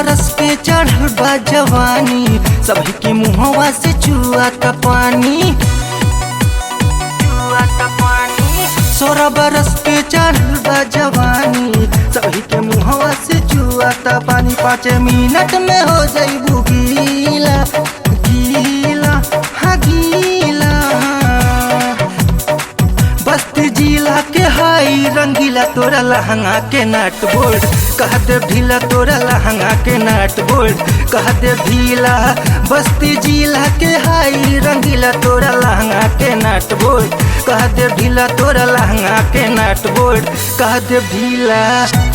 बरस के चढ़ल बा जवानी सभी के मुहवा से चुआ का पानी सोलह बरस के चढ़ल बा जवानी सभी के मुहवा से चुआ का पानी पाँच मिनट में हो जाइबू गीला गीला हाँ गीला बस्ती जिला के हाई रंगीला तोरा लहंगा के नट बोल्ड कह दे ढीला तोरा लहंगा के नट बोल्ड कह दे ढीला बस्ती जिला के हाई रंगीला तोरा लहंगा के नट बोल्ड कह दे ढीला तोरा लहंगा के नट बोल्ड कह दे ढीला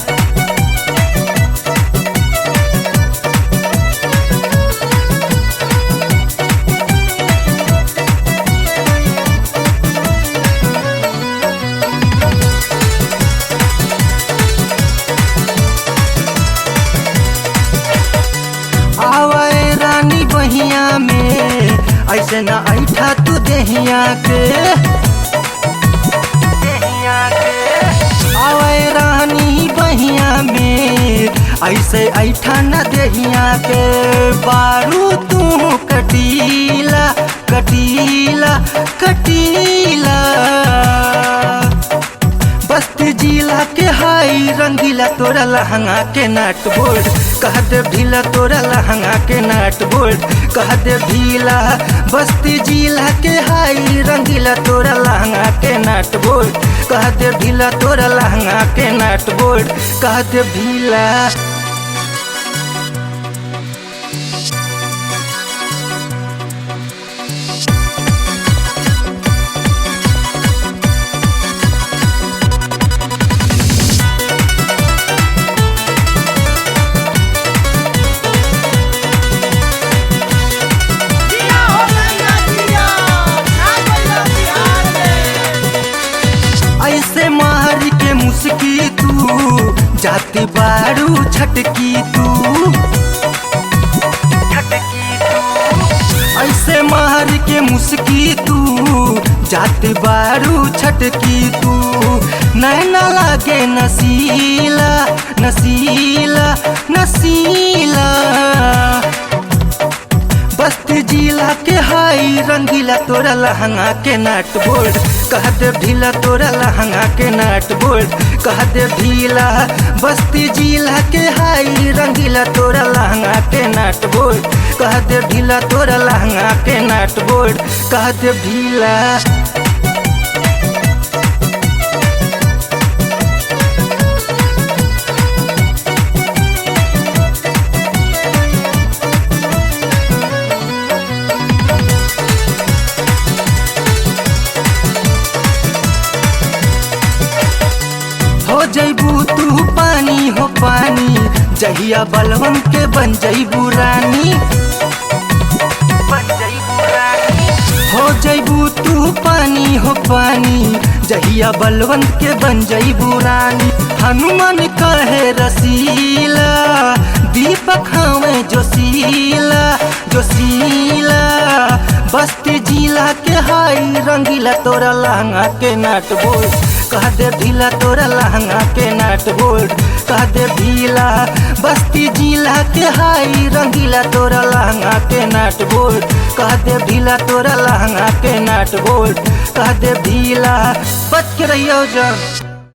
आवे रानी बहिया में ऐसे न ऐठा तू देहिया के देहिया के। आवे रानी बहिया में ऐसे ऐठा न देहिया के बारू तू कटीला कटीला कटीला बस्ती जिला के हाई रंगीला तोरा लहंगा के नट बोल्ड कह दे ढीला तोरा लहंगा के नट बोल्ड कह दे ढीला बस्ती जिला के हाई रंगीला तोरा लहंगा के नट बोल्ड कह दे ढीला तोरा लहंगा के नट बोल्ड कह दे ढीला जिया हो गया जिया ना गया बिहार में ऐसे मार के मुस्की तू जाती बारू छटकी तू ऐसे मार के मुस्की तू जाती बारू छटकी तू नैना लागे नसीला नसीला नसीला बस्ती जिला के हाई रंगीला तोरा लहंगा के नट बोल्ड कह दे ढीला तोरा लहंगा के नट बोल्ड कह दे ढीला बस्ती जिला के हाई रंगीला तोरा लहंगा के नट बोल्ड कह दे ढीला तोरा लहंगा के नट बोल्ड कह दे ढीला हो जैबू तू पानी हो पानी जहिया बलवन के बन जैबू रानी हो जैबू तू पानी हो पानी जहिया बलवंत के बन जैबू रानी हनुमान कहे रसीला दीपक हमें जोशीला जोशीला बस्ती जिला के हाई रंगीला तोरा लहंगा के नट बोल कह दे ढीला तोरा लहंगा के नट बोल्ड कह दे ढीला बस्ती जिला के हाई रंगीला तोरा लहंगा के नट बोल्ड कह दे ढीला तोरा लहंगा के नट बोल्ड कह दे ढीला बच के रहियो जान